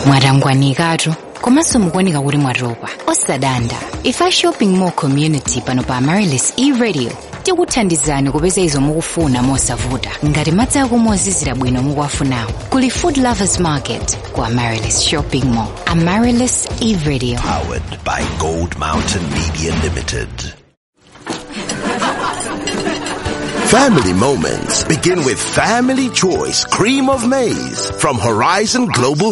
mwatangwanikatu komanso mukuoneka kuti mwatopa osadanda ife shopping mall community pano pa amarilis e-radio tikuthandizani kupeza izo mukufuna mosavuta ngati madzi akumwa ozizira bwino mukuwafunawo kuli food lovers market ku amarilis shopping mall amarilis e-radio Powered by Gold Mountain Media Limited. Family moments begin with Family Choice Cream of Maize from Horizon Global